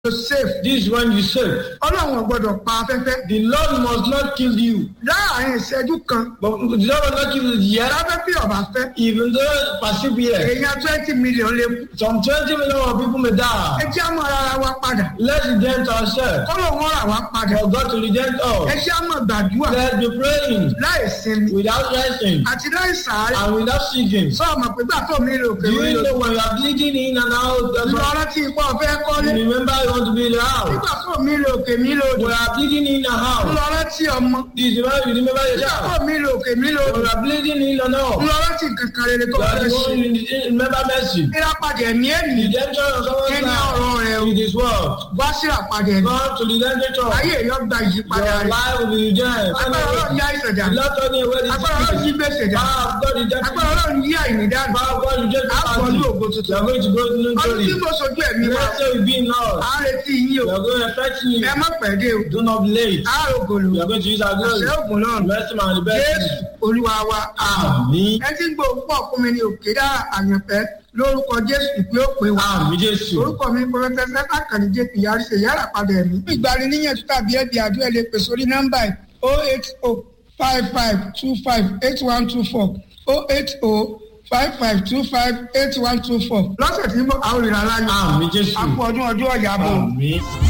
to save. This is when you save. ọlọ́run ò gbọ́dọ̀ pa afẹ́fẹ́. The Lord must not kill you. láàárín ìṣẹ́jú kan But the Lord will not kill you yet. láfẹ́fẹ́ ọ̀bà fẹ́. Even though persevere. èèyàn twenty million lè kú. Some 20 million of people may ẹ die. jẹ́ àmọ́ ara wa padà. Let's redent ourselves. kọ́lọ̀ wọn rà wá padà. For God to redent ẹ us. jẹ́ àmọ́ gbàdúrà Let's be praying láì sinmi without resting àti láì sàárẹ̀. and without seeking. sọ ọmọ pé gbà tó mi rò pé Do mi you rò. know when you are bleeding in and out? That's ìlú why ọ̀rọ̀ tí ipò ọ̀fẹ́ kọ́lé. you remember you want to be in the house. nígbà tó mi rò pé mi rò. When you are bleeding in the ìlú house, ọ̀rọ̀ tí ọmọ. this is when you remember your nígbà child. tó mi rò pé mi rò. When you are bleeding in and out, ìlú ọ̀rọ̀ tí kankan rere tó you are fẹ́ the ṣe. one you remember mercy. ìràpadà ẹ̀mí ẹ̀mí. Redemption of someone's Ẹni ọ̀rọ̀ rẹ̀ o. life. It is what? wá sí ìràpadà ẹ̀mí. God to redemption. ayé èèyàn gba ìyípadà Your rẹ̀. life will be redeemed. agbára ọlọ́run yá ìṣẹ̀dá. The Lord told me where this agbára ọlọ́run yí is. gbèsè dá. Power of God redemption. agbára ọlọ́run yí àìní dànù. Power of God redemption. a bọ̀ ní ògo You tuntun. are going to go to new ọdún tí glory. mo sojú ẹ̀mí wa. Let's say we be in Lord. à ń retí yín o. You are going to affect me. ẹ má pẹ́ dé o. Do not be late. a rò gòlò. We are going to use our glory. àṣẹ ògùn náà. Bless him and the best. jésù olúwa wa. Àmín. ẹ ti ń gbọ́ pọ̀ fún mi ní òkè dá àyànfẹ́ lórúkọ jésù ìpè òpè wa. Àmín Jésù. orúkọ mi pọfẹsẹ sẹfà kàní jp yarí ṣe yàrá padà ẹ̀mí. ìgbani níyànjú tàbí ẹbí àdúrà lè pè sórí nọ́mbà ẹ̀ o eight o five five two five eight one two four o eight o five five two five eight one two four. lọ́sẹ̀ tí mo àwọn ìrànlá yìí. Àmín Jésù. àpò ọdún ọdún ọ̀yà bò. Àmín.